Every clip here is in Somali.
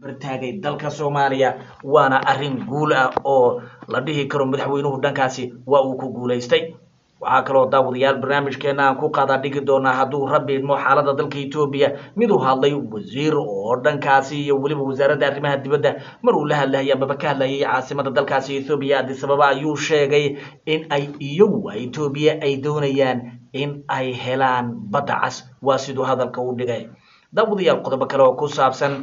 bartaagay dalka soomaaliya waana arrin guul ah oo la dhihi karo madaxweynuhu dhankaasi waa uu ku guulaystay waxaa kaloo daawadayaal barnaamijkeena aan ku qaadaa dhigi doonaa hadduu rabbi idmo xaalada dalka etoobiya mid uu hadlay wasiir oo dhankaasi iyo weliba wasaaradda arrimaha dibadda mar uu la hadlayay amaba ka hadlayay caasimada dalkaasi ethoobiya addis ababa ayuu sheegay in ay iyagu etoobiya ay doonayaan in ay helaan badda cas waa siduu hadalka u dhigay daawadayaal qodobo kale oo ku saabsan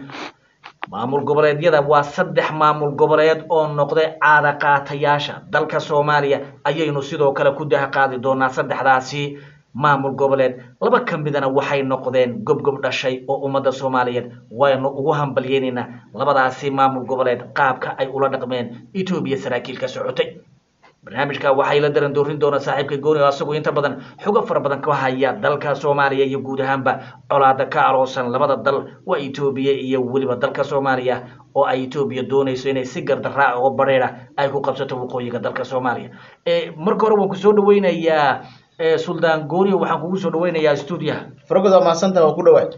maamul goboleedyada waa saddex maamul goboleed oo noqday caada qaatayaasha dalka soomaaliya ayaynu sidoo kale ku daha qaadi doonaa saddexdaasi maamul goboleed laba ka midana waxay noqdeen gobgob dhashay oo ummadda soomaaliyeed waynu ugu hambalyeynaynaa labadaasi maamul goboleed qaabka ay ula dhaqmeen etoobiya saraakiil ka socotay barnaamijka waxay la daran doorin doonaa saaxiibka gooni oo asagoo inta badan xogo fara badan ka haya dalka soomaaliya iyo guud ahaanba colaada ka aloosan labada dal waa etoobiya iyo weliba dalka soomaaliya oo ay etoobiya doonayso inay si gardaraa oo bareera ay ku qabsato waqooyiga dalka soomaaliya marka hore waan kusoo dhaweynayaa suldaan gooni waxaan kugu soo dhaweynayaa stuudiyaha fargood waa mahadsanta waa ku dhawaad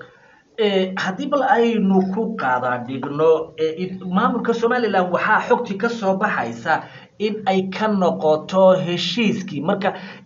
haddii bal aynu ku qaadaa dhigno maamulka somalilan waxaa xogti ka soo baxaysa in ay ka noqoto heshiiskii marka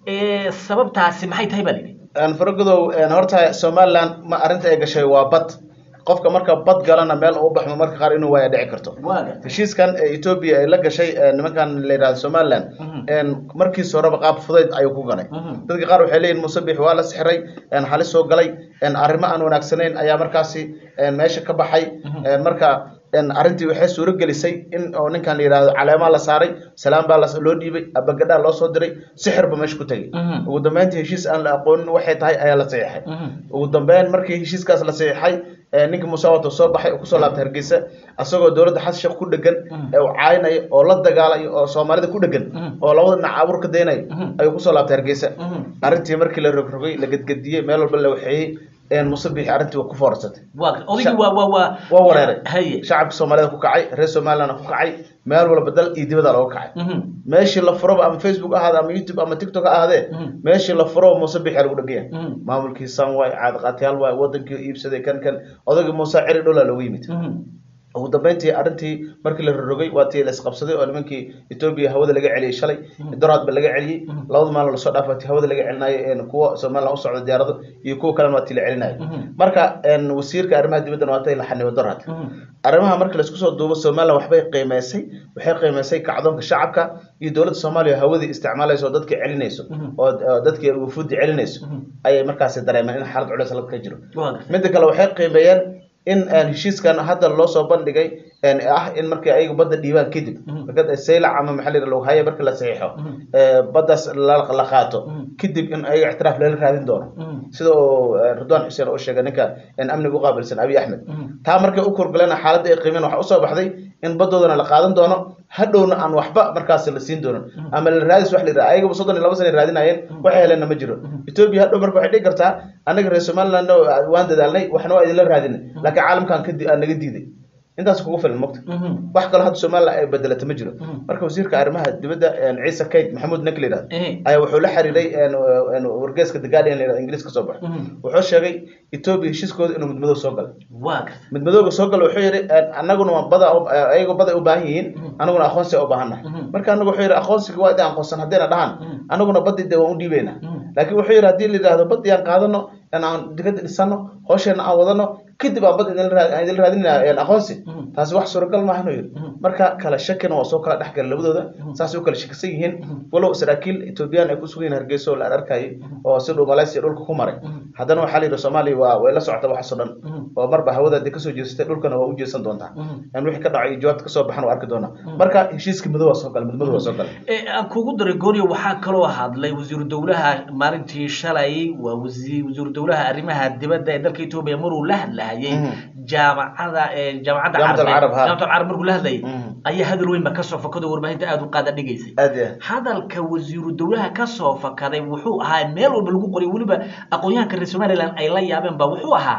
sababtaasi maxay tahay baa lidhi faragodow horta somaliland ma arrinta ay gashay waa bad qofka marka bad galana meel uu baxmo marka qaar inuu waaya dhici karto heshiiskan etoobiya ay la gashay nimankan la yidhahdo somaliland markiis horeba qaab fudayd ayuu ku galay dadka qaar waxay leeyihin musabix waa la sixiray halis soo galay arrimo aan wanaagsanayn ayaa markaasi meesha ka baxay marka arrintii waxay suuro gelisay in oo ninkan la yidhahdo caleemaa la saaray salaam baa loo dhiibay abagadhaa loo soo diray sixirba meesha ku tegay ugu dambeyntii heshiis aan la aqoonin waxay tahay ayaa la saxiixay ugu dambeyn markii heshiiskaas la saxiixay ninka muuse wato soo baxay oo kusoo laabtay hargeysa asagoo dowladda xasan sheekh ku dhegan ee uu caayinayo oo la dagaalayo oo soomaalida ku dhegan oo labada dhinac abuur ka daynayo ayuu kusoo laabtay hargeysa arrintii markii la rogrogay la gedgediyey meel walba la waxeeyey musabixi arrintii waa ku foorarsatay waa wareeray shacabka soomaalida ku kacay reer somaliland ku kacay meel walba dal iyo dibada looga kacay meeshii la furoba ama facebook ahaade ama youtube ama tiktok ahaadee meeshii la furoba musabixi lagu dhegaya maamulkii san waay caadaqaatyaal waay wadankii iibsaday kan kan odagii muuse ciri dhola loogu yimid ugu dambeyntii arrintii markii la rorogay waa tii la isqabsaday oo nimankii etoobiya hawada laga celiyey shalay doraadba laga celiyey labada maalin lasoo dhaafay tii hawada laga celinayo kuwa somaliland u socda diyaarado iyo kuwa kalena waa tii la celinayo marka wasiirka arrimaha dibaddan waa tay la xanibo doraad arrimaha markii laisku soo duubo somaliland waxbay qiimeysay waxay qiimeysay kacdoonka shacabka iyo dowladda soomaaliya hawadii isticmaalayso oo dadkii celinayso oo dadkii wufuudii celinayso ayay markaasi dareemeen in xaalad culeys lag ka jiro midda kale waxay qiimeeyeen in heshiiskan hadda loo soo bandhigay ah in markii ayaga badda dhiibaan kadib saylac ama maxaa la yidhaha haya markii la saxiixo baddaas la qaato kadib in ayaga ictiraaf lala raadin doono sida uu ridwaan xuseen oo sheegay ninka amniga u qaabilsan abiy axmed taa markay u kurgaleen xaaladda ay qiimeen waxaa usoo baxday in baddoodana la qaadan doono hadhowna aan waxba markaas la siin doonin ama la raadis wax la yidhaha ayagaba soddon iyo laba sana raadinayeen waxay heleenna ma jiro etoobiya hadhow marka waxay dhigi kartaa annaga reer somaliland waan dadaalnay waxna waa idinla raadinay laakiin caalamkan ka naga diiday intaas kugu filan mogta wax kaloo hadda somaliland ay bedelata ma jiro marka wasiirka arrimaha dibadda ciise kayd maxamuud nek la yidhahdo ayaa wuxuu la xiriiray wargeeska the guardian la yidhahdo ingiliis ka soo baxo wuxuu sheegay etoobiya heshiiskooda inuu midmadow soo galay midmadowga soo gala wuxuu yidhi annaguna waa bada ayagoo bada u baahan yihiin anaguna aqoonsi u baahan nahay marka anagu wuxuu yidhi aqoonsiga waa idin aqoonsan haddayna dhahaan anaguna badii dee waan u dhiibaynaa laakiin wuxuu yidhi haddii la yidhahdo badii aan qaadano aan digada dhisano hoosheenna aan wadano kadib aan bad idin raadinaa aqoonsi taasi wax suuragal maahan yidhi marka kala shakina waa soo kala dhex gala labadooda saasay u kala shakisan yihiin walow saraakiil etoobiyaan ay ku sugan yihin hargeysa oo la arkayay oo si dhow malaysia dhulka ku maray haddana waxaa la yidhi soomaaliya waa way la socota waxaasoo dhan oo marba hawada hadii kasoo jeesatay dhulkana waa u jeesan doontaa wixii ka dhacay jawaabta kasoo baxan waa arki doonaa marka heshiiska madow waa soo galay midmadu waa soo galay aan kugu daray gooniyo waxaa kaloo hadlay wasiiru dowlaha maalintii shalay waa wasiiru dowlaha arrimaha dibadda ee dalka etoobiya maruu la hadlahayay jaamacada jaamacadda carab jaamacadda carab markuu la hadlayay ayaa hadal weyn ba kasoo fakado warbaahinta aada u qaada dhigaysay hadalka wasiiru dowlaha kasoo fakaday wuxuu ahaa meel walba lagu qoray weliba aqoon-yahanka reer somaliland ay la yaabeen ba wuxuu ahaa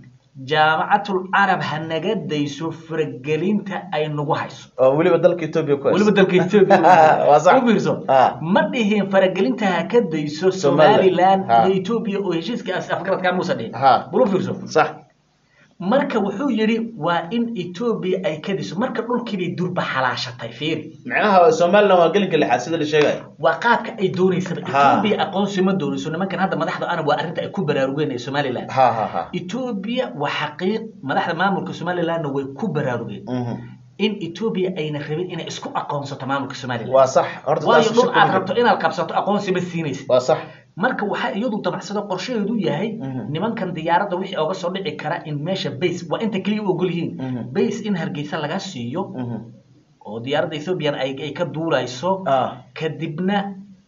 jaamacatul carab ha naga dayso faragelinta ay nagu hayso oo weliba dalka etoobiya ku weliba dalka etoobiya u fiirso ma dhihin faragelinta ha ka dayso somaliland iyo etoobiya oo heshiiskaas afgaradkaa muusa dhihin bal u fiirso sax marka wuxuu yidhi waa in etoobiya ay ka diso marka dhulkiibay durba xalaashatay fiiri macnaha somaliland waa gelinka lixaad sida la sheegayo waa qaabka ay doonaysaba Ha. etoobiya aqoonsi ma doonayso nimankan hadda madaxda ana waa arrinta ay ku baraarugeen ee somaliland ha ha ha etoobiya waa xaqiiq madaxda maamulka somalilandna way ku baraarugeen Mhm. in etoobiya ayna rabin inay isku aqoonsato maamulka somaliland waa sax horta waayo taas dhul shaki aad ma rabto jiro. inaad qabsato aqoonsi ma siinaysa waa sax marka waxaa iyadu dabacsado qorshaheedu yahay Mhm. nimankan diyaaradda wixii oga soo dhici kara in meesha base waa inta keliya u ogol yihiin Mhm. base in hargeysa laga siiyo Mhm. oo diyaaradda ethoobiyan ay ay ka duulayso ah kadibna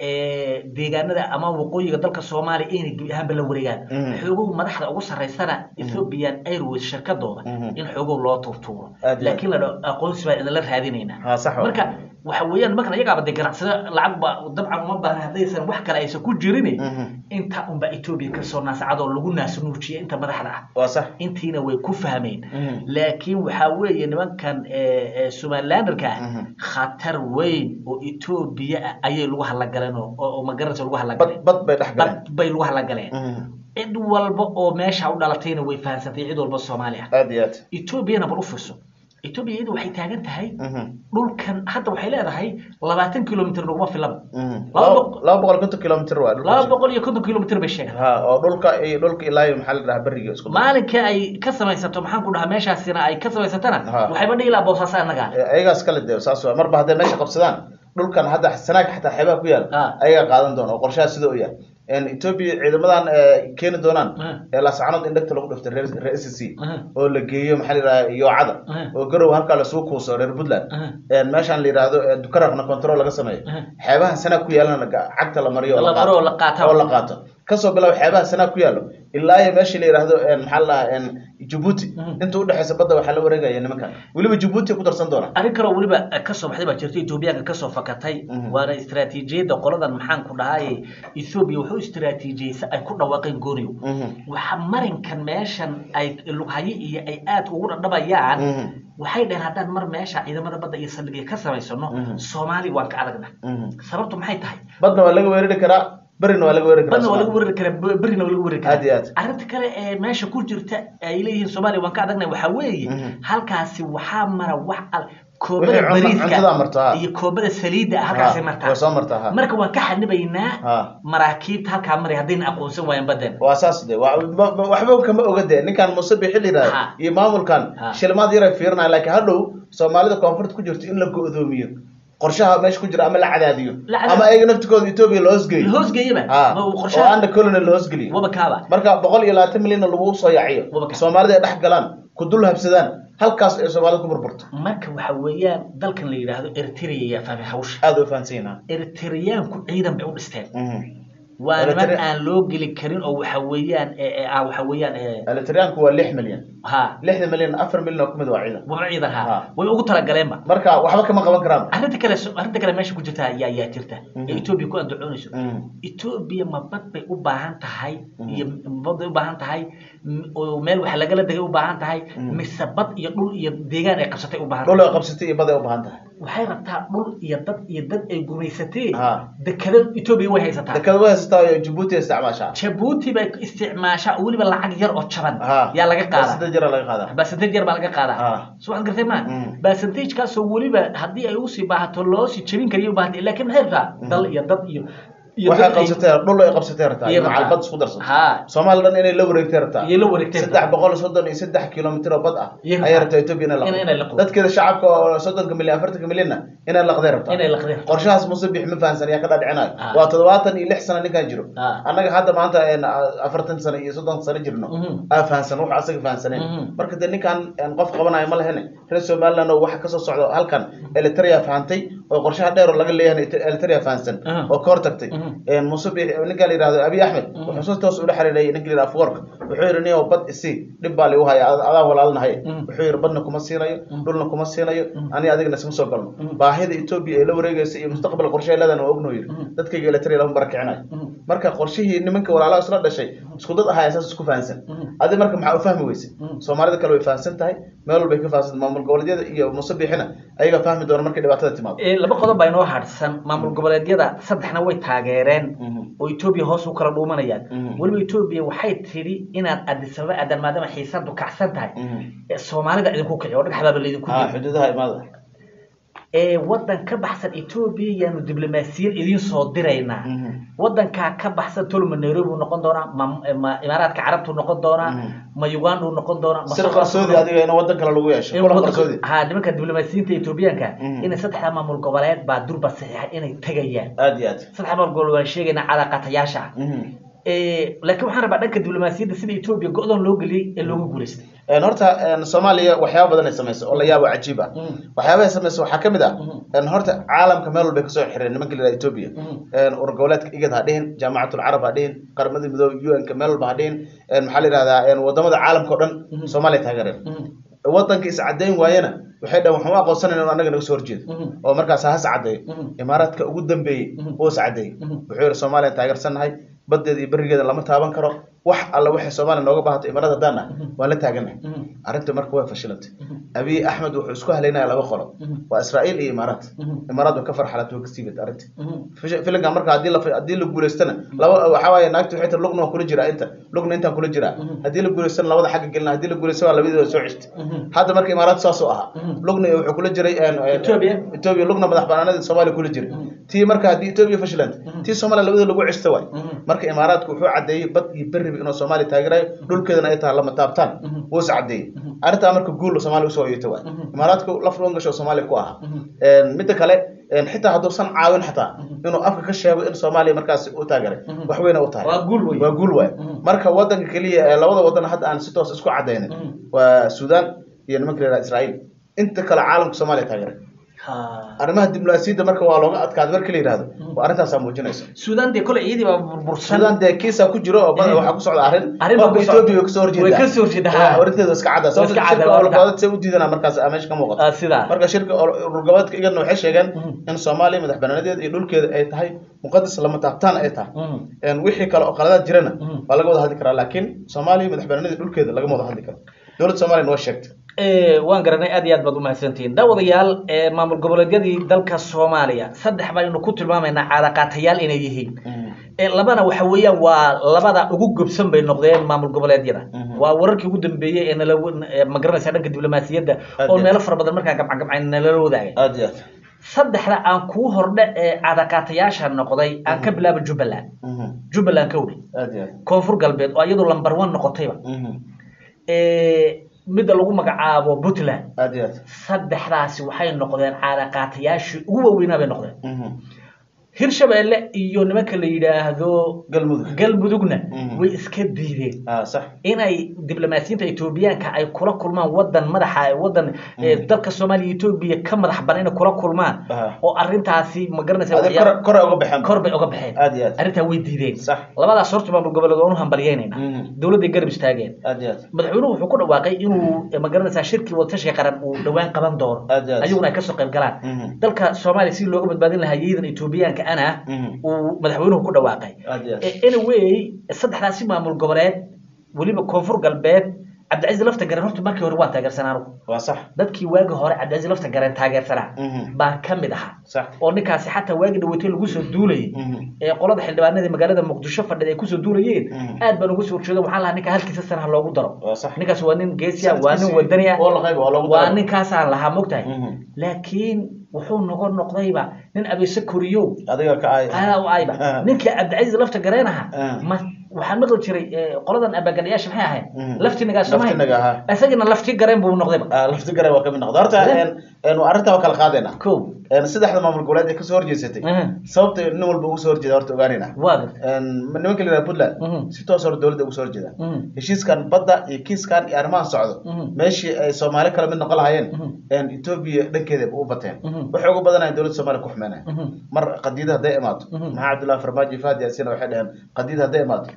eh, deegaanada ama waqooyiga dalka soomaaliya inay gebi ahaanba la wareegaan Mhm. xoogow madaxda ugu sarreysana ethiopian airways shirkadooda Mhm. in xoogow loo tuurtuuro Aad iyo laakiin la dhaho aqoonsi baa idinla raadinaynaa ha sax waa. marka waxa weeyaan markan iyagaaba de ganacsada lacag ba dabcan uma baahna haddaysan wax kale aysan ku jirin Mhm. inta unba etoobiya kasoo naasacadoo lagu naasnuujiya inta madaxda ah waa sax intiina way ku fahmeen Mhm. laakiin waxaa weeye nimankan eh, eh, somalilanderka ah Mhm. khatar weyn oo etoobiya ah ayay lagu halagaleen oo oo magaranaysa lagu bad halagaleen bad bay dhex galeen bad bay lagu halagaleen Mhm. cid walba oo meesha u dhalatayna way fahansantay cid walba soomaali ah aad iyo aad etoobiyana bal u fiirso etoobiya iyadu waxay taagan tahay Mhm. dhulkan hadda waxay leedahay labaatan kilomitr naguma filaba Mhm. Laba laba boq- laba boqol iyo konton kilomitr waa dhulka laba boqol iyo konton kilomitr bay sheegaan ha oo dhulka iyo dhulka ilaa iyo maxaa la dhahaa beriga isku dar. maalinka ay ka samaysato maxaan ku dhahaa meeshaasina ay ka samaysatana Ha. waxayba dhihi lahaa boosaaso annaga Eh, ayagaas kale de saas waa marba hadday meesha qabsadaan dhulkan hadda sanaag xataa xeebaha ku yaal Ah. ayagaa qaadan doona oo qorshaha sida u yahay etoobiya ciidamadan eh, keeni doonaan Ah. ee laascanood in dhegta lagu dhiftay reer reer s c Ah. oo la geeyo maxaa la yidhaha yoocada Ah. oo garow halkaa lasuu kuuso reer puntland Ah. een meeshaan la yidhaahdo eh, dukaraqna control laga sameeyo Ah. xeebaha sanaag ku yaalana ga- cagta la mariyo oo La maro oo la qaato. oo la qaato kasoo bilaabo xeebaha sanaag ku yaalo ilaa iyo meeshii la yidhaahdo een maxaa la dhahaa een jabuuti Mhm. inta udhexeysa badda waxaa la wareegaya nimankan weliba jabuuti ku darsan doona arrin kaloo weliba kasoo baxday baa jirta etoobiyaanka kasoo fakatay Mhm. waana istiraatiijiyadda qoladan maxaan ku dhahay ethoobiya wuxuu istiraatiijiyeysa ay ku dhawaaqeen gooniyo Mhm. waxa marinkan meeshan ay lughaye iyo ay aad ugu dhadhabayaan Mhm. waxay dhaheen haddaan mar meesha ciidamada badda iyo saldhigya ka samaysano Mhm. soomaali waan ka adagna Mhm. sababtu maxay tahay badna waa laga weerari karaa berina waa laga weerari karaa badna waa lagu Soomaaliya. weerari karaa be- berrina waa lagu weerari Aad iyo karaa aad. arrinta kale ee meesha ku jirta ay leeyihiin soomaaliya waan ka adagna waxaa weeye Mhm. halkaasi waxaa mara wax al Wixii koobada cunta- cuntada bariiska martaa. iyo koobada saliidda ah halkaasay Ha, martaa way soo martaa ha. marka waan ka xanibaynaa Ha. maraakiibta halkaa maray haddayna aqoonsan waayaan baddeen waa saas de waa- ba- ba- waxba kama oga de ninkan muuse bixi la Ha. yidhahda iyo maamulkan Ha. shilmaad yaray fiirinaya laakiin hadhow soomaalida koonfurta ku jirto in la go-doomiyo qorshaha meesha ku jira ama la cadaadiyo La cadaadiyo. ama ayaga naftikooda etoobiya la hoosgeeyo hoosgeeyaba ha ma uu oo qorshaha anda colony la hoosgeliyo waba kaaba marka boqol iyo labaatan milyan lagu soo yaciyo Wabaka. soomaalida ay dhex galaan ku dul habsadaan halkaas ay soomaalida ku burburto marka waxa weeyaan dalkan la yidhaahdo eritrea yaa fahmay hawsha aada u fahansan yihiin eritreyaanku ciidan bay u dhisteen Mhm. waa niman Eritrea- aan loo geli karin oo waxa weeyaan ee- ee ah waxa weeyaan ee, elitariyaanku waa lix milyan ha lixda milyan afar milyan oo kamid waa ciidan waba ciidan ha Ha. way ugu talagaleenba marka waxba kama qaban karaan arrinta kale arrinta kale meesha ku jirta ayaa ayaa jirta Mhm. ee etoobiya ku andacoonayso Mhm. etoobiya ma bad bay u baahan tahay Mhm. iyo bad bay u baahan tahay m- oo meel wax lagala degay u baahan tahay Mhm. mise bad iyo dhul iyo deegaan ay qabsatay u baahan dhul tahay ay qabsatay iyo bad ay u baahan tahay waxay rabtaa dhul iyo dad iyo dad ay gumaysatee Ha. dekada etoobiya way haysataa dekada way haysataa iyo jabuuti ay isticmaashaa jabuuti bay isticmaashaa oo weliba lacag yar oo jaban Ha. yaa laga qaadaa sida jira laga qaadaa basanteej yar baa laga qaadaa Ha. soo waxaad gartay ma Mm. basanteejkaasoo weliba haddii ay usii baahato loo sii jebin kariyo u baahantay laakiin maxay rabtaa dal iyo dad iyo iyo waxay dad ay- qabsatay dhul ay qabsatay rabtaa iyo macal rabtaa. bad isku darsato ha soomaali dhan inay la wareegtay rabtaa iyo la wareegtay saddex boqol soddon iyo saddex kilomitir oo bad ah Iyo rabtaa. ayay rabtaa etoobiya inay Inay- inay laqdo laqdo. dadkeeda shacabka oo soddonka milyan afartanka milyanna inay laqday rabtaa inay laqdeen qorshahaas muuse bix ma fahansan yaa ka dhaadhicinayo Ah. waa toddobaatan iyo lix sano ninkan jiro Ah. annaga hadda maanta een, afartan sano iyo soddon sano jirno Mhm. aa fahansan wuxuu asaga fahansaneen Mhm. marka dee ninkan een, qof qabanayo ma lehene reer somaliland oo waxa kasoo socdo halkan elitaria fahantay oo qorshaha dheer oo laga leeyahay elitaria fahansan Mhm. oo ka hortagtay Mhm. een, muuse bix ninka la yidhahdo abiy axmed Mhm. wuxuu si toos ula xiriiray ninka la yidhahdo afwork wuxuu yidhi niyow bad isi dhib baa ligu haya ad- adaan walaalnahay Mhm. wuxuu yidhi badna kuma siinayo Mhm. dhulna kuma siinayo Mhm. ani adigna isma soo galno Mhm. baahida etoobiya ee la wareegaysa iyo mustaqbal qorshe leedan waa ogno yidhi Mhm. dadkayga elitaria lama barakicinayo Mhm. marka qorshihii nimanka walaalaha isla dhashay isku dad ahaa saas isku fahansan adi marka maxaa u fahmi weyse soomaalida kale way fahansan tahay meel walbay ka fahansan maamul goboleedyada iyo musabixina ayaga fahmi doona markay dhibaatada timaado Ee, laba qodob baa inoo hadhsan maamul goboleedyada saddexna way taageereen oo etoobiya hoos u kala dhuumanayaan Mhm. weliba etoobiya waxay tidhi inaad adisaba aadan maadaama xiisadu kacsan tahay ee soomaalida idinku kici oo dhagaxdaaba laydinku ha dili xuduudaha imaada ee waddan ka baxsan etoobiya yaanu diblomaasiyad idiin soo diraynaa waddankaa ka baxsan tolma nairobi uu noqon doonaa ma ma imaaraadka carabtu noqon doonaa Mhm. ma uganda uu noqon doonaa ma sir South qarsoodi Africa- adiga in wadan kale lagu yeesho in kulan waddanka- qarsoodi ha nimanka diblomaasiyiinta etoobiyaanka Mhm. inay saddexda maamul goboleed baa durba saxiixa inay tegayaan aad iyo aad saddex maamul goboleed waan sheegaynaa calaaqatayaasha ah Mhm. Ee, laakiin waxaan rabaa dhanka diblomaasiyadda sida etoobiya go-doon loo geliyey ee looga guulaystay Een, horta een, soomaaliya waxyaaba badan ay samayso oo la yaabo cajiib ah Mhm. waxyaabaha ay samayso waxaa kamid ah Mhm. een, horta caalamka meel walbay kasoo xireen nimanka la yidhaha etoobiya Mhm. een, urur goboleedka igad ha dhihin jaamacatul carab ha dhihin qaramada midoobe un-ka meel walba ha dhihin een, maxaa la yidhahdaa een, wadamada caalamka o dhan Mhm. soomaaliya taageereen Mhm. wadanka is cadeyn waayena waxay dhahan waxaan u aqoonsanayna inuu anaga naga soo horjeedo Mhm. oo markaas has cadeeyo Mhm. imaaraadka ugu dambeeyey Mhm. oo is cadeeyey Mhm. wuxuu yihi soomaaliya taageersannahay badeeda iyo berigeeda lama taaban karo wax alla waxay soomaaliya nooga baahato imaarada haddaan nahay Mhm. waan la taaganahay Mhm. arrinta marka way fashilantay Mhm. abiy axmed wuxuu isku halaynaya laba qolo Mhm. waa israa'iil iyo imaaraat Mhm. imaaraat way ka farxalatay way ka siibad arrinta Mhm. Fish- filinka marka haddii la haddii la guulaystana laba waxaa waaye naagta waxay tiri lugna waan kula jiraa inta lugna intaan kula jiraa Mhm. haddii la guulaystana labada xagga gelina haddii la guulaystana waa labadii soo ceshta Mhm. hadda marka imaaraat saas oo ahaa Mhm. lugna wuxuu kula jiray een, een, Ethiopia. ethiopia lugna madax banaanada soomaaliya kula jiray Mhm. tii marka haddii ethiopia fashilanta Mhm. tii soomaaliya labadii lagu ceshta waay Mhm. marka imaaraadku wuxuu cadeeyey bad iyo beriba inuu soomaaliya taageerayo dhulkeedana ay tahay lama taabtaan Mhm. wuu is cadeeyey Mhm. arrintaa marka guul soomaaliya usoo yeeta waay Mhm. imaaraadku laf dhuwan gasho soomaaliya ku ahaa Mhm. Een, midda kale een, xitaa hadduusan caawin xataa Mhm. inuu afka ka sheego in soomaaliya markaas u taageeray Mhm. wax weyna u tahay waa guul wey waa guul waay Mhm. marka wadanka keliya ee labada wadan hadda aan si toos isku cadaynin Mhm. waa suudaan iyo nimanka la yidhaha israa'iil inta kale caalamka soomaaliya taageeray Ha. arrimaha diblomaasiyadda marka waa looga adkaaday marka la yidhahdo waa arrintaasaa muujinaysa suudaan dee kole iyadii baa burbursan suudaan dee kiisa ku jiro oo badan Eh. waxaa ku socda arrin Arrin baa qofka ku socda. Ethiopia way kasoo horjeedaa Way kasoo horjeedaa, ha. Waa, arrinteedu iska cadda sababta iska cadda, shirka waa olgoodad say u diidana markaas aa meesha ka muuqata Ah, sidaa marka shirka urur goboleedka igadna waxay sheegeen Mhm. in soomaaliya madax banaanadeeda iyo dhulkeeda ay tahay muqadas lama taabtaan ay tahay Mhm. Een, wixii kale oo qaladaad jirana Mhm. waa laga wada hadli karaa laakiin soomaaliya madax banaanada dhulkeeda lagama wada hadli karo dowladda soomaliya waa sheegtay Ee, waan garanay aad iyo aad baad umahadsantihiin daawadayaal ee, maamul goboleedyadii dalka soomaaliya saddex baynu ku tilmaamaynaa caadaqaatayaal inay yihiin Ee, labana waxa weeyaan waa labada ugu gobsan bay noqdeen maamul goboleedyada Mhm. waa wararkii ugu dambeeyey ee nala ee, ma garanaysa dhanka diblomaasiyadda Aad oo iyo meelo fara badan markaa gamcagabcayn nalala wadaagay aad iyo aad saddexda aan kuu hordhe ee caadaqaatayaasha noqday aan ka bilaabo jubbaland Mhm. jubbaland ka wdhi aad iyo aad koonfur galbeed oo iyadu lambar one noqotayba Mhm. Ee, midda lagu magacaabo puntland aad iyo aad saddexdaasi waxay noqdeen caadaqaatayaashii ugu waaweynaa bay noqdeen Mhm. hirshabeelle iyo nimanka la yidhaahdo galmudug galmudugna Mhm. way iska diideen ah sax inay diblomaasiyiinta etoobiyaanka ay kula kulmaan wadan madaxa wadan ee, dalka soomaaliya etoobiya ka madax banan inay kula kulmaan Aha. oo arrintaasi ma garanaysa adi waxyaa- kor kor uga baxeen kor bay uga baxeen aad iyo aad arrintaa way diideen sax labadaas horta maamul goboleed waan u hambalyeynayna Mhm. dowladday garab istaageen aad iyo aad madaxweynuhu wuxuu ku dhawaaqay inuu ma garanaysaa shirkii wadatashiga qaran uu dhowaan qaban doono Aad iyo aad. ayaguna ay kasoo qayb galaan Mhm. dalka soomaaliya si looga badbaadin lahaa yadan etoobiyaanka ana Mhm. uu madaxweynuhu ku dhawaaqay aad iyo aad Eh, anyway saddexdaasi maamul goboleed weliba koonfur galbeed cabdicasiis lafta garen horta markii hore waa taageersanaa anugu waa sax dadkii waagi hore cabdicasiis lafta garen taageersanaa Mhm. baan ka mid ahaa sax oo ninkaasi xataa waagi dhaweytay lagu soo duulayay Mhm. ee qolada xildhibaanadii magaalada muqdisho fadhida ay kusoo duulayeen Mhm. aad baan uga soo horjeedo waxaan lahaa ninka halkiisa sana ha loogu daro waa sax ninkaas waa nin geesiya waa nin wadaniya oo la qayb waa loogu waa daro. ninkaasaan lahaa mogtahay Mhm. laakiin wuxuu noqon noqdayba nin abeese koriyow adiga ka ay aa u ayba Ah. ninkii cabdicasiis lafta gareenaha Ah. ma waxaan maqli jiray eh, qoladan abagalayaasha maxay ahayd Mhm. laftinagaa somahay Laftinaga, ahaa. isagina lafti gareen buu noqdayba Ah, lafti garan waa ka mid noqda horta Eh. een een waa arrintaa waa kala qaadayna ko een saddexda maamul goboleed ee kasoo horjeesatay Mhm. sababta nin walba ugu soo horjeeda horta ogaanayna waa garta een nimanka la yidhaha puntland Mhm. si toos hore dowladda ugu soo horjeedaan Mhm. heshiiskan badda iyo kiiskan iyo arrimahan socdo Mhm. meeshii ay soomaali kala mid noqon lahayeen Mhm. een etoobiya dhankeeda u bateen Mhm. waxay uga badanayan dowladda soomaaliya ku xumeynaya Mhm. mar qadiida hadday imaato Mhm. maxaa cabdullahi farmaajo iyo fahdi yaasiina waxay dhaheen qadiida hadday imaato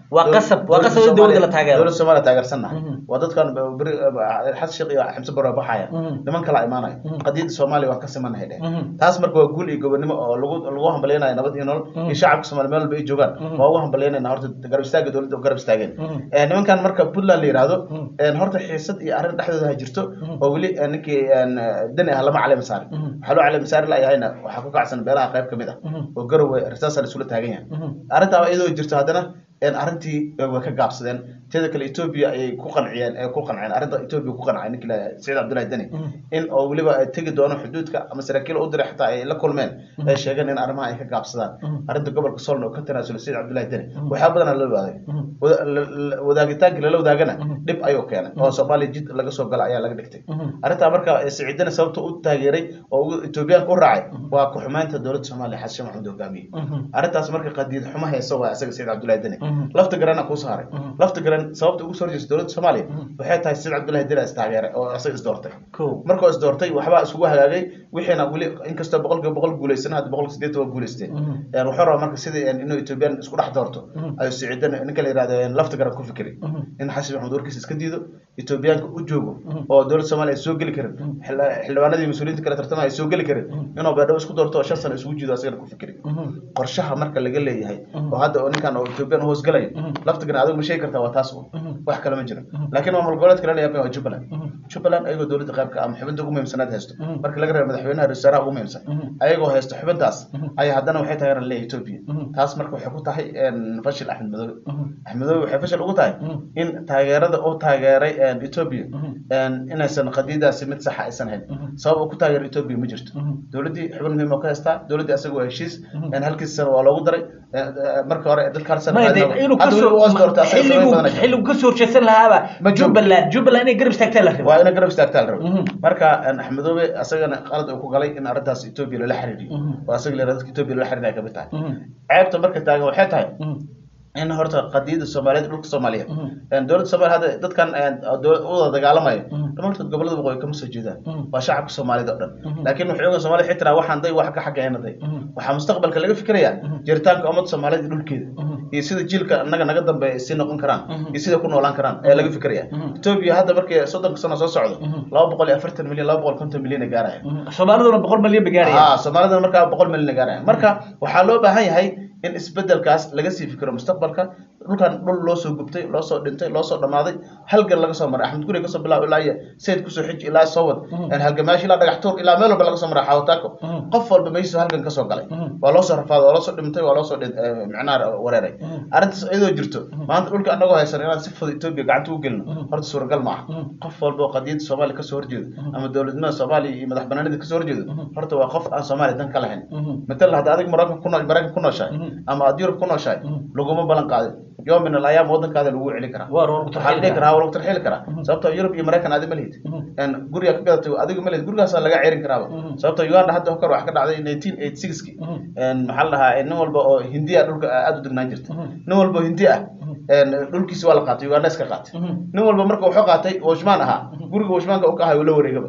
Waa qasab- waa qasab in dowladda la taageero. dowladda soomaaliya taageersannahay Mhm. waa dadkan beri xasan sheekh iyo xamse barre baxaya Mhm. niman kala imaanaya Mhm. qadiyadda soomaaliya waan ka simanahay dheh Mhm. taas marka waa guul iyo gobonimo oo lagu lagu hambalyaynaya nabad iyo nolol Mhm. iyo shacabka soomaaliya meel walba ay joogaan Mhm. waa ugu hambalyaynayna horta garab istaaga dowladda garab istaageen Mhm. Eh, nimankan marka puntland la yidhaahdo Mhm. eh, horta xiisad iyo arrin dhexdooda ha jirto Mhm. oo weli eh, ninkii eh, dani ah lama caleyma saarin Mhm. waxaa loo caleyma saari layahayna waxaa ku kacsan beelaha qayb ka mid ah Mhm. oo garowe risaasa la isula taagan yahay Mhm. arrintaa iyadoo jirto haddana een arrintii way ka gaabsadeen teeda kale etoobiya ayay ku qanciyeen ee ku qanceen arrinta etoobiya ku qancay ninki la saciid cabdullahi deni Mhm. in oo weliba ay tegi doono xuduudka ama saraakiil u diray xataa ay la kulmeen ay sheegeen in arrimaha ay ka gaabsadaan Mhm. arrinta gobolka solna oo ka tanaasulay saciid cabdullahi deni waxaa badanaa la wadaaday Mhm. Wada- la- la- wadaagitaanka lala wadaagana Mhm. dhib ayuu keenay oo soomaaliya jid laga soo gala ayaa laga dhigtay Mhm. arrintaa marka saciidana sababta u taageeray oo ugu etoobiyaanka u raacay waa ku-xumaynta dowladda soomaaliya xasan sheekh maxamuud hogaamiye Mhm. arrintaas marka qadiid xumo hayso waa isaga saciid cabdullahi deni Mhm. lafta garana kuu saaray Mhm. lafta garan sababta ugu soo horjeesta dowladda soomaaliya Mhm. waxay tahay saciid cabdullahi deni istaageeray oo isaga isdoortay Kow. markuu isdoortay waxbaa isugu hagaagay wixiina weli inkastoo boqolkiiba boqol guuleysan hadda boqolkiiba sideetan waa guuleysteen Mhm. Een, wuxuu rabaa marka sidii een, inuu etoobiyaan isku dhex doorto Mhm. ayuu saciidan ninka la yihahdo een, lafta garan ku fikri Mhm. in xasan maxamed warkiisa iska diido etoobiyaanka u joogo Mhm. oo dowladda soomaaliya ay soo geli karin Mhm. xildhi- xildhibaanadii mas-uuliyiinta kale tartamaya ay soo geli karin Mhm. inuu beedhabo isku doorto oo shan sano isugu jiido asagana ku fikri Mhm. qorshaha marka laga leeyahay Mhm. oo hadda oo ninkan oo etoobiyaan u hoosgalayo Mhm. laftigan adigu ma sheegi kartaa waa taas un Mhm. wax kale ma jiro Mhm. laakiin maamul goboleedka lala yaabay waa jubbaland Mhm. jubbaland ayagoo dowladda qaybka ama xubinta ugu muhiimsanaad haysto Mhm. marka laga reebo madaxweynaha ra-iisul wasaaraha ugu muhiimsan Mhm. ayagoo haysto xubintaas Mhm. ayaa haddana waxay taageeraan leeyahay etoobiya Mhm. taas marka waxay ku tahay een, fashil axmed madoobe Mhm. axmed madoobe waxay fashil ugu tahay Mhm. in taageerada uu taageeray een, etoobiya Mhm. een, inaysan qadiidaasi mid saxa aysan hayn Mhm. sabab uu ku taageero etoobiya ma jirto Mhm. dowladdii xubin muhiim oo ka haystaa dowladdii asaga waa heshiis Mhm. een, halkiisa sano waa loogu daray een, een, marka hore dadka hal sano Ma qaadina- yadeen inuu hadda kasoo weli waa doortay asaga xilligu sabab badan ay jirto. xilligu kasoo horjeedsan lahaaba Ma joogo. Jubbaland Jubbaland inay garab istaagtaa la waa rabaa ina garab istaagtaa la rabo Mhm. marka een, axmedoobe asagana qalad uu ku galay in arrintaas etoobiya lala xiriiriyo Mhm. oo asaga la dadka etoobiya lala xiriiraya kamid tahay Mhm. ceebta marka taagan waxay tahay Mhm. in horta qadiyada soomaaliyeed dhulka soomaaliya Mhm. een, dowladda soomaaliya hadda dadkan een, dowlad- u wada dagaalamayo Mhm. dhammaantood gobolada waqooyi kama soo jeedaan Mhm. waa shacabka soomaalida oo dhan Mhm. laakiin waxay ogaan soomaalida xitaa waxaan day wax ka xaggeena day Mhm. waxaa mustaqbalka laga fikirayaa Mhm. jiritaanka ummadda soomaaliyeed iyo dhulkeeda Mhm. iyo sida jiilka annaga naga dambeeya sii noqon karaan Mhm. iyo sida ku noolaan karaan ayaa laga fikiraya Mhm. etoobiya hadda markii soddonka sano soo socdo Mhm. laba boqol iyo afartan milyan laba boqol konton milyan ay gaaraya Mhm. Soomaaliduna boqol malyan bay gaarayaan ah soomaalidana markaa boqol milyan ay gaaraya marka waxaa loo baahan yahay in isbedelkaas laga sii fikiro mustaqbalka dhulkan dhul loo soo gubtay loo soo dhintay loo soo dhamaaday halgan laga soo maray axmed guri kasoo bilaab ilaa iyo sayid kusoo xiji ilaa soo wad Mhm. een halgamaashi ilaa dhagax tuur ilaa meel walba laga soo maray xawataako Mhm. qof walba meeshiisu halgan kasoo galay Mhm. waa loo soo rafaaday waa loo soo dhintay waa loo soo dhin- eh, macnaha wareeray Mhm. arrintaas iyadoo jirto maanta dhulka anagoo haysan inaan si fudud etoobiya gacanta u gelino Mhm. horta suuragal ma aha Mhm. qof walba oo qadiyadda soomaaliya kasoo horjeedo Mhm. ama dowladnimada soomaaliya iyo madax banaanida kasoo horjeedo Mhm. horta waa qof aan soomaaliya dan ka lahayn Mhm. matala hadda adig maraykan ku noo- maraykan ku nooshahay Mhm. ama aad yurub ku nooshahay Mhm. laguma ballan qaadin yoom min alayaam waddankaada lagu celi karaa Waa lagu waxaa la dhihi tarxiili karaa waa lagu tarxiili karaa Mhm. sababtoo yurub iyo maraykan adi ma lihid Mhm. een guriga ka gadatay adiga ma lihid gurigaasaa laga ceerin karaaba Mhm. sababtoo uganda hadda hokar wax ka dhacday nineteen eighty sixki Mhm. een maxaa la dhahaa nin walba oo hindi ah dhulka aada u degnaan jirta Mhm. nin walba oo hindi ah een dhulkiisi waa la qaatay uganda iska qaatay Mhm. nin walba marka wuxuu qaatay washmaan ahaa guriga washmaanka u ka ahay uu la wareegaba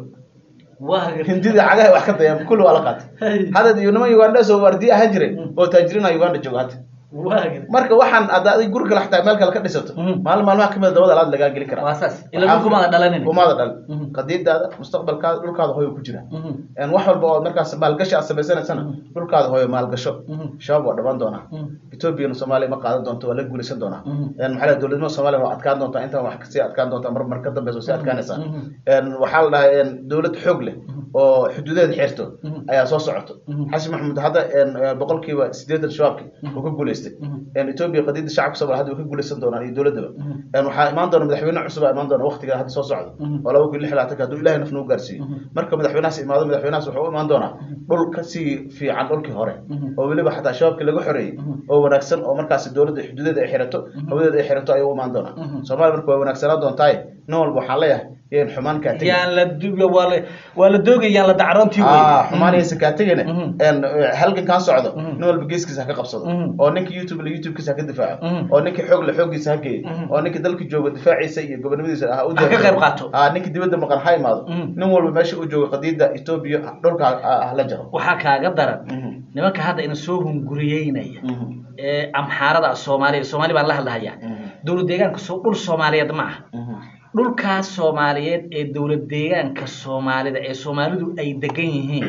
Waa hindida cagaha wax ka dayaan kulli waa la qaatay Hey. hadda iyo niman uganda soo waardiye ahaan jiray Mhm. oo taajiriina uganda jooga hadda Waa marka waxaan hadda adig guri kale xataa meel kale ka dhisato Mhm. maalin maalmaha kamid dabada alaad lagaa geli karaa waa saas ila dhulku maada dhalanin umaada dhal Mhm. qadiidaada mustaqbalkaada dhulkaada hooyo ku jira Mhm. een wax walba oo markaas maalgashi aad samaysanaysana Mhm. dhulkaada hooyo maalgasho Mhm. shabaab waa dhamaan doonaa Mhm. etoobiyana soomaaliya ma qaadan doonto waa la guulaysan doonaa Mhm. een maxaa la dowladnimada soomaaliya waa adkaan doontaa intaan wax kasii adkaan doontaa mar mar ka dambeysa sii adkaanaysaa Mhm. een waxaa la dhahay een dowlad xoog leh oo xuduudeeda xirto Mhm. ayaa soo socoto Mhm. xasan maxamuud hadda een boqolkiiba sideetan shabaabki uu ka guulaystay Mhm. een etoobiya qadiida shacabka soomaaliya hadda way ka guulaysan doonaan iyo dowladaba Mhm. een waxaa imaan doona madaxweyne cusub aa imaan doona waqtiga hadda soo socdo Mhm. oo laba kun iyo lix iyo labaatanka hadduu ilaahay nafna u gaarsiiyo Mhm. marka madaxweynahaas imaado madaxweynahaas wuxuu u imaan doonaa dhul kasii fiican dhulkii hore Mhm. oo weliba xataa shabaabkii laga xoreeyey Mhm. oo wanaagsan oo markaasi dowladda xuduudeeda ay xirato hawadeeda ay xirato ayuu u imaan doonaa Mhm. soomaaliya marka waa wanaagsanaan doontaaye nin walba waxaan leeyahay yeen xumaan kaa tegin yaan la du- waa la waa la doogay yaan la dacroontii wey ah xumaan yaysan kaa tegine Mhm. een halgankan socdo Mhm. nin walba geeskiisa ha ka qabsado Mhm. oo ninka youtube la youtube-kiisa ha ka difaaco Mhm. oo ninka xoog la xooggiisa ha geeyo Mhm. oo ninka dalka jooga difaaciisa iyo gobonimadiisa ha u Ha ka qayb qaato. ah ninka dibadda maqan ha imaado Mhm. nin walba meesha uu joogo qadiida etoobiya dhulka ha- ha la jaro waxaa kaaga daran Mhm. nimanka hadda ina soo hunguriyeynaya Mhm. ee amxaarada soomaaliya soomaali baan la hadlahayaa dowlad deegaanka soo dhul soomaaliyeed ma aha dhulkaas soomaaliyeed ee dowlad deegaanka soomaalida ee soomaalidu ay degan yihiin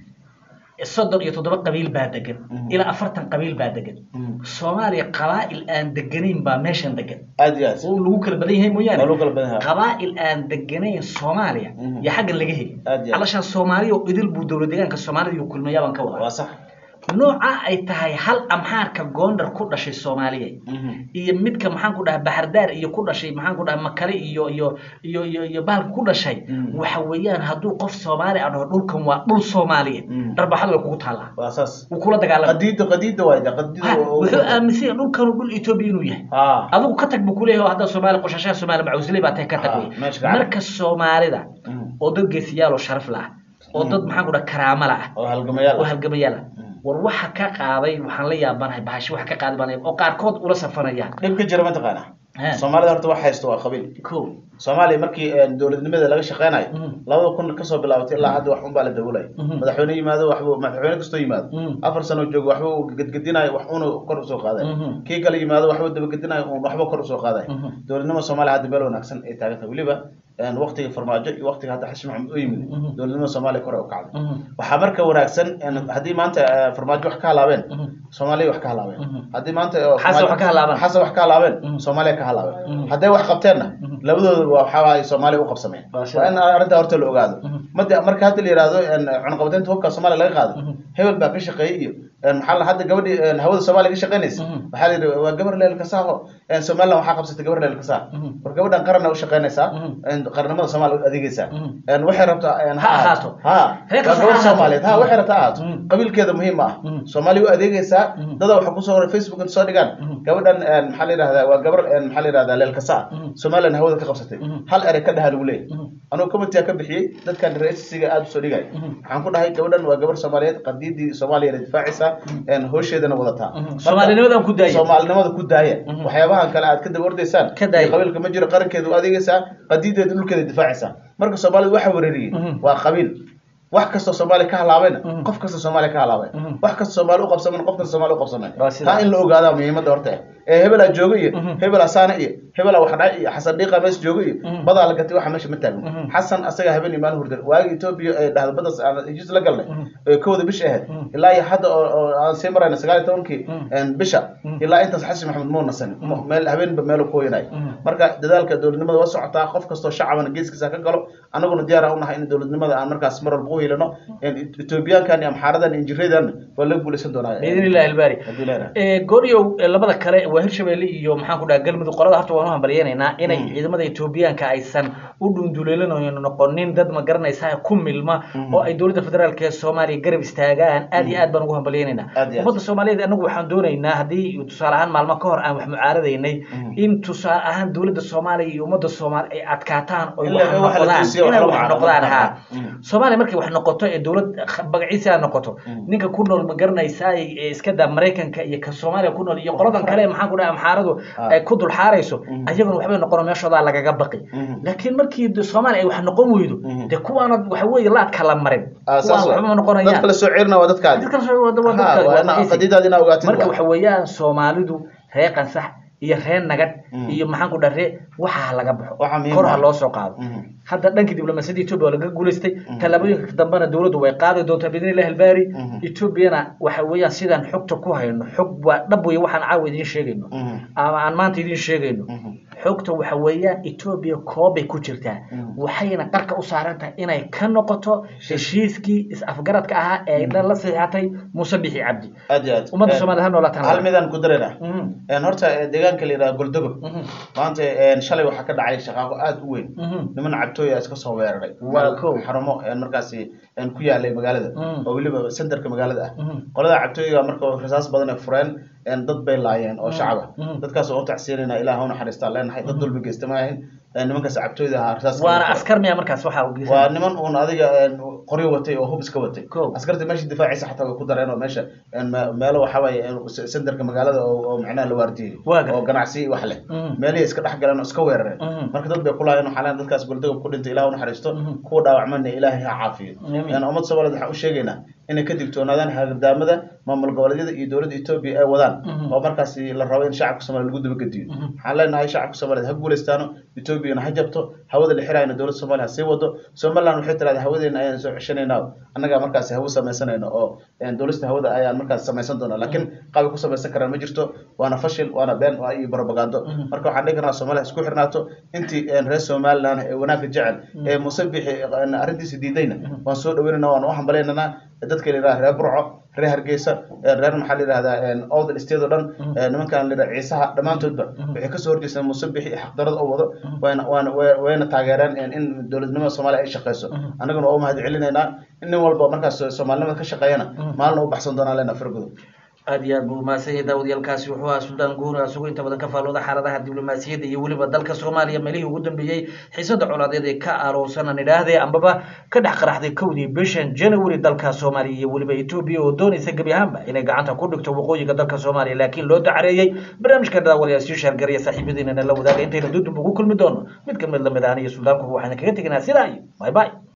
soddon iyo toddoba qabiil baa degan ilaa afartan qabiil baa degan soomaaliya qabaa'il aan deganayn baa meeshan degan aad iyo aad oo lagu kala badan yahay mooyaane Waa lagu kala badan yahay. qabaa'il aan deganayn soomaaliya Mhm. iyo xaggan laga heli Aad iyo aad. alashaan soomaaliya oo idil buu dowlad deegaanka soomaalida iyo kulmiyaa baan ka wadaa waa sax nooca ay tahay hal amxaarka goondar ku dhashay soomaaliya iyo midka maxaan ku dhaha baxardaar iyo ku dhashay maxaan ku dhaha makale iyo iyo iyo iyo iyo bahalka ku dhashay Mm. waxa weeyaan hadduu qof soomaali ah dhaho dhulkan waa dhul soomaaliyeed Mm. dharbaxadu way kugu taallaa waa saas wuu kula dagaalama qadiida qadiida waay de qadiida Ha, oo- wuxuu aaminsan yahay dhulkanu dhul etoobiya inuu yahay ha adigu ka tag buu kuleeyahay oo hadda soomaali qoshashaha soomaali macawsley baa tahay ka tag Ah, wey meesha gacan. marka soomaalida Mm. oo dad geesiyaal oo sharaf la ah oo dad maxaan ku dhaha karaamo la ah oo halgamayaal oo ah. halgamayaal ah Mm. war waxa ka qaaday waxaan la yaabanahay bahasho waxa ka qaaday baan oo qaarkood ula safanayaan dhib ka jira mataqaana He. soomaalida horta wax haysto waa qabiil ko soomaaliya markii eh, dowladnimada laga shaqeynayo Mhm. labada kun kasoo bilaabatay ilaa hadda wax un baa la dawolaya Mhm. madaxweyne yimaado waxbuu madaxweyne kastoo yimaado Mhm. afar sano joogo waxbuu gedgedinayo wax unu kor usoo qaaday Mhm. kii kale yimaado waxbuu dabagedinayo un waxba kor usoo qaaday Mhm. dowladnimada soomaaliya hadda meel wanaagsan ay taagantay weliba een, waqtiga farmaajo iyo waqtiga hadda xasan maxamed u yimid Mhm. dowladnimada soomaaliya kore u kacday Mhm. waxaa marka wanaagsan een, haddii maanta eh, farmaajo wax ka halaabeen Mhm. soomaaliya wax ka halaabeen Mhm. haddii maanta oo Xasan wax ka halaabaan. xasan wax ka halaabeen Mhm. soomaaliya ka halaabeen Mhm. hadday wax qabteenna Mhm. labadooda waa waxaa waaye soomaaliya u qabsameen Waa sida. waa in arrintaa horta la ogaado Mhm. mada marka hadda la yihahdo een, cunaqabateynta hubka soomaaliya laga qaado Mhm. hebel baa ka shaqeeyey iyo een, maxaa la hadda gabadhii een, hawada soomaaliya ka shaqeynaysa Mhm. waxaa la yidhi waa gabar leel kasaaho een, somaliland waxaa qabsatay gabar leel kasaa Mhm. war gabadhan qaranna u shaqeynaysaa Mhm. een, qarannimada soomaaliya u adeegaysaa Mhm. een, waxay rabtaa een, Ha ahaato. ha Reer waa kasta gabar ha ahaato. soomaaliyeed ha waxay rabtaa ha ahaato Mhm. qabiilkeeda muhiim ma ah Mhm. soomaaliya u adeegaysaa Mhm. dada waxa kusoo horay facebook inta soo dhigaan Mhm. gabadhan een, maxaa la yidhahdaa waa gabar een, maxaa la yidhahdaa leel kasaa Mhm. somaliland hawada ka qabsatay Mhm. hal erey ka dhaha lagu leeyahay Mhm. anuu committee ka bixiyey dadkan raisiga aada usoo dhigay Mhm. waxaan ku dhahay gabadhan waa gabar soomaaliyeed qadiidii soomaaliyana difaacaysa een, howsheedana wadataa Mhm. Marka- Soomaalinimadan ku daaya. soomaalinimada ku daaya Mhm. waxyaabahan kale aad ka daba ordaysaan Ka daaya. iyo qabiilka ma jiro qarankeeda u adeegaysaa qadiideeda dhulkeeda difaacaysaa marka soomaalida waxa wereeriyey Mhm. waa qabiil wax kastoo soomaaliya ka halaabayna Mhm. qof kasta soomaaliya ka halaabay Mhm. wax kasta soomaali u qabsamayna qof kasta soomaali u qabsamay Waa sidaa. taa in la ogaadaa muhiimadda horta ah. ee hebelaa jooga iyo Mhm. hebelaa saana iyo hebelaa waxdhac iyo xasan dhiiqa mees jooga iyo Mhm. badaa la gatay waxa meesha ma taagno Mhm. xasan asaga habeen iyo maalin hurdan waagi etoobiya ee dhahda badas aan heshiis la galnay Mhm. ee kowda bisha ahayd Mhm. ilaa iyo hadda oo oo aan sii marayna sagaal iyo tobankii Mhm. een, bisha Mhm. ilaa intaas xasan maxamed muu nasanin Mhm. meel habeenba meelu ku hoyanay Mhm. marka dadaalka dowladnimada waa socotaa qof kastoo shacabana geeskiisa ka galo annaguna diyaar aan unahay in dowladnimada aan markaas mar walba u helino etoobiyaankan iyo amxaaradan iyo injireedan waa laga guulaysan doonaa باذن الله الباري haddii la yidhaahdo. ee gooryow ee labada kale waa hirshabelle iyo maxaan ku dhaha galmudug qolada horta waan u hambalyeynaynaa inay Mm. ciidamada etoobiyaanka aysan u dhunduleelanayn noqonin dad ma garanaysaa ku milma Mm. oo ay dowladda federaalk ee soomaaliya garab istaagaan aad iyo Mm. aad baan ugu hambalyeynaynaa Aad iyo aad. ummadda soomaaliyeed anagu waxaan doonaynaa haddii tusaale ahaan maalmo ka hor aan wax mucaaradaynay Mm. in tusaale ahaan dowladda soomaaliya iyo ummadda soomaali ay adkaataan oy Ila- wax waxa la noqdaan tusiyo, inay wax la wax mucaarado. noqdaan ha Mm. soomaaliya markay wax noqoto ee dowlad magaciisa noqoto Mm. ninka ku nool ma garanaysaa ee iska daa maraykanka iyo ka soomaaliya ku nool iyo qoladan kale maxaan ku dhaha amxaaradu Ah. ay ku dul xaarayso Mhm. ayaguna waxbay noqono meeshoodaa lagaga baqi Mhm. laakiin markii de soomaaliya ay wax noqon weydo Mhm. dee kuwaana waxa weeye laadka la marin Ah, kuwaan saas waxba ma waa. noqonayaan dadka la soo ceerina waa dadkaadi dadka la soo wada waa Ha, dadka waa waa ina- magaciisa. qadiidaad inaa ogaatid marka waa. waxa weeyaan soomaalidu ree qansax iyo ree nagad Mm. iyo maxaan ku dhaha ree waxa ha laga baxo Waxa muhiim kor ha ah. loo soo qaado Mhm. hadda dhankii diblomaasiyadda etoobiya waa laga guulaystay Mhm. tallaabooyinka dambena dowladdu way qaadi doontaa biidni illahi albaari Mhm. etoobiyana waxa weeyaan sidaan xogta ku hayno xog waa dhab weeye waxaan caawa idiin sheegayno Mhm. ama aan maanta idiin sheegayno Mhm. xogta waxa weeyaan etoobiya koobay ku jirtaa Mhm. waxayna qarka u saaran tahay inay ka noqoto heshiiskii is-afgaradka ahaa ee ay dhan la saxiixatay muuse bixi cabdi aad iyo aad ummadda Eh, soomaaliyed ha noolaataan hal midaan ku darayna Mhm. een, horta eh, deegaanka la yidhaha goldogo Mhm. maanta een, shalay waxaa ka dhacay shaqaaqo aad u weyn Mhm. niman cabtooya iska soo weeraray Waa meel kow. xarumo een, markaasi een, ku yaalay magaalada Mm. oo weliba centerka magaalada ah Mhm. qolada cabtooyiga marka rasaas badan ay fureen een, dad bay laayeen oo Mm. shacab ah Mm. dadkaas oo u tacsiinayna ilaah ha u naxariistaan leenahay dad dulmi geysta ma ahayn ee, nimanka sacabtooyda ahaa rasaas waana askar miya markaas waxaa u waa niman uun adiga een, qoryo watay oo hub iska watay Kow. askarta meesha difaaciisa xataa way ku dareen oo meesha een, me- meelo waxa waaye een, s- senderka magaalada oo oo macnaha la waardiyey Waa gartay. oo ganacsi wax leh Mhm. meelihii iska dhex galeen oo iska weerareen Mhm. marka dad bay ku laayeen waxaa leeyahay dadkaas goldagob ku dhintay ilaah u naxariisto Mhm. kuwa dhaawacmana ilaahay ha caafiyo Amiin. Een, ummad soomaaliyeed waxaan u sheegaynaa inay ka digtoonaadaan hagdaamada maamul goboleedyada iyo dowladda etoobiya ay wadaan Mhm. oo markaasi la rabo in shacabka soomaaliya lagu dabagediyo Mhm. waxaan leenahay shacabka soomaaliyeed ha guuleystaano etoobiyana ha jabto hawada la xiraayna dowladda soomaaliya ha sii wado somaliland waxay tiraahdaa hawadeena ayaan soo ceshanaynaa annagaa markaasi hawo samaysanayno oo een, dowlasta hawada ayaan markaas samaysan doonaa laakiin qaabay ku samaysan karaan ma jirto waana fashil waana been waa iyo propagando Mhm. marka waxaan dhihi karnaa soomaaliya isku xirnaato intii een, reer somaliland ee wanaagga jecel ee musabixi een, arrintiisa diidayna waan soo dhaweynaynaa waan u hambalaynanaa dadka la yidhaha reer burco reer hargeysa ee reer maxaa la yidhahdaa owdal state oo dhan ee nimankan la yidhaha ciisaha dhammaantoodba waxay kasoo horjeestaan musabixi iyo xaqdarada oo wado wayna waana way- wayna taageereen in in dowladnimada soomaaliya ay shaqeyso annaguna waa u mahad celinaynaa in nin walba markaas soomaalinimada ka shaqeeyana maalin u baxsan doonaa leenaa fargodo aad iyo aad buu mahadsan yahay daawadyaalkaasi wuxuu ahaa suldaan guur isagoo inta badan ka faalooda xaaladaha diblomaasiyadda iyo weliba dalka soomaaliya meelihii ugu dambeeyey xiisada colaadeed ee ka aroorsanan idhaahdee ambaba ka dhex qaraxday kowdii bishan january dalka soomaaliya iyo weliba etoobiya oo doonaysa gebi ahaanba inay gacanta ku dhigto waqooyiga dalka soomaaliya laakiin loo dacareeyey barnaamijka daawadayaal sii shaargariya saaxiibadiinana la wadaaga intaynu dudub ugu kulmi doono mid ka mid lamid ahna iyo suldaankuba waxayna kaga teginaa sidaa iyo bye bye